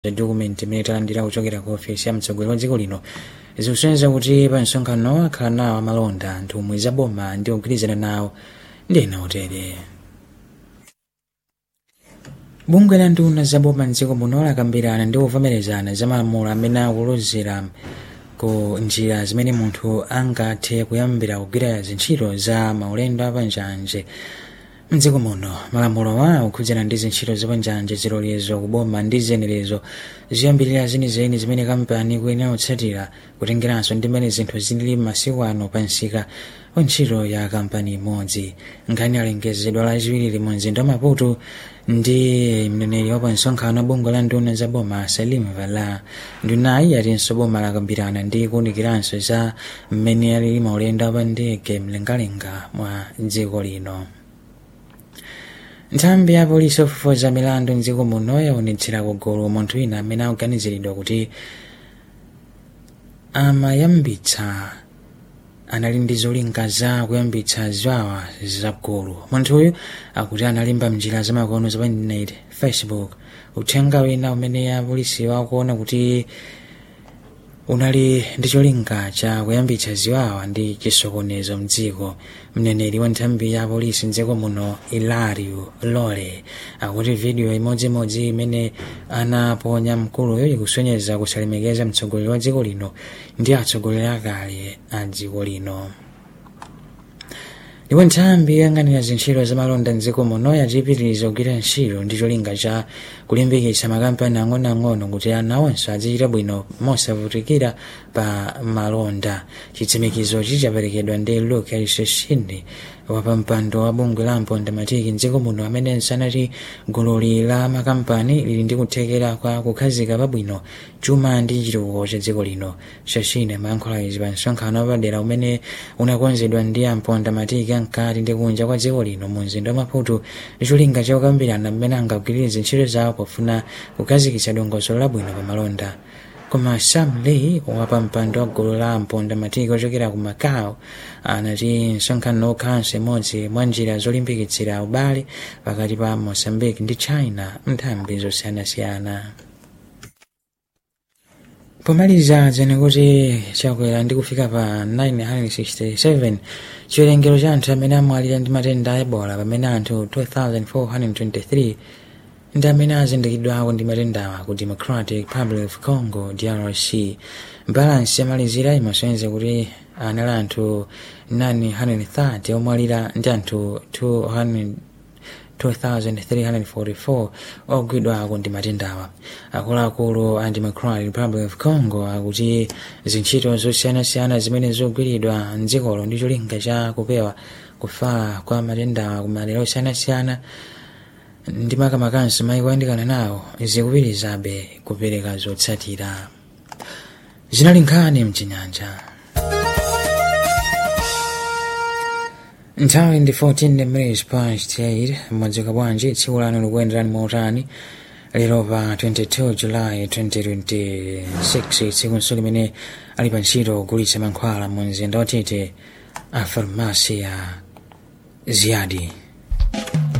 dokumenti imene talandira kuchokera ku ofesi ya mtsogoleri wa dziko lino zikusonyeza kuti pa msonkhano akhala nawo amalonda nthumwi za boma ndi ogwirizana nawo ndi ena otere bungwe la nduna za boma mdziko muno lakambirana ndi kuvomerezana za malamulo amene akulozera ku njira zimene munthu angathe kuyambira kugwira zintchito za maulendo apanjanje mdziko muno malamulowa akukhudzana ndi zintchito zapanjanje zilolezo kuboma ndi ziyenerezo ziyambirira zenizeni zimene kampani kuyenera kutsatira kutengeranso ndi mmene zinthu zilili masiku ano pa msika wa ntchito ya kampani imodzi nkhani alengezedwa lachiwiri mu mzinda wa maputo ndi mneneri wa pa msonkhano wa bungwe la nduna za boma salim vala ndunayi yatinso boma lakambirana ndi kuwunikiranso za mmene alili maulendo apa ndege mlengalenga mwa dziko lino nthambi ya polisi yofufuza milandu mdziko muno yaonetsera kugulu munthu wina amene akuganiziridwa kuti amayambitsa anali ndi zolinga za kuyambitsa ziwawa zagulu munthuyu akuti analimba mnjira zamakono za pa internet facebook uthenga wina umene apolisi wakuona kuti unali ndi cholinga cha kuyambitsa ziwawa ndi chisokonezo mdziko mneneri wa nthambi ya polisi mdziko muno ilario lole akuti vidiyo imodzimodzi imene anaponya mkuluyo ikusonyeza kusalemekeza mtsogoleri wa dziko lino ndi atsogoleri akale a dziko lino ndipo nthambi yoyang'anira zintchito zamalonda mdziko muno yachipitiriza kugwira ntchito ndi cholinga cha kulimbikitsa makampani ang'onoang'ono kuti ana onse azichita bwino mosavutikira pa malonda chitsimikizo chichaperekedwa ndi luke alisesini wapampando wa bungwe la mpondamatiki mdziko muno amene sanati gululi la makampani lili ndi kuthekera kwa kukhazika pabwino chuma ndi chitukuko cha dziko lino shashini amayankhula izi pa msonkhano wapadera umene unakonzedwa ndi ampondamatiki ankati ndi kunja kwa dziko lino mu mzinda wa maputo ndi cholinga cha kukambirana mmene angagwirire ntchito zawo pofuna kukhazikitsa dongosolo labwino pa malonda koma sam lee wapa mpando wa gulu la mpondamatiki ochokera ku macau anati msonkhano ukhalanso imodzi mwa njira zolimbikitsira ubale pakati pa mozambique ndi china nthambi zosiyanasiyana pomaliza dzene kuti chakwera ndi kufika pa 967 chiwerengero cha anthu amene amwalira ndi matenda a ebola pamene anthu 2423 ndi amene azindikidwako ndi matendawa ku democratic republic of congo drc balansi yamalizira imasonyeza kuti anali anthu 930 omwalira ndi anthu 200 2344 ogwidwako ndi matendawa akuluakulu a democratic republic of congo akuti zintchito zosiyanasiyana zimene zogwiridwa mdzikolo ndi cholinga cha kupewa kufa kwa matendawa ku madera osiyanasiyana ndi makamakanso maiko oyandikana nawo zikupitirizabe kupereka zotsatira zinali nkhani mchinyanja nthawi ndi 14 minutes past 8 mwadzuka bwanji tsiku lanu likuyenderani mautani lero pa 22 julayi 2026 tsiku limene ali pa ntchito kugulitsa mankhwala mu mzinda watete a farmasi ya ziyadi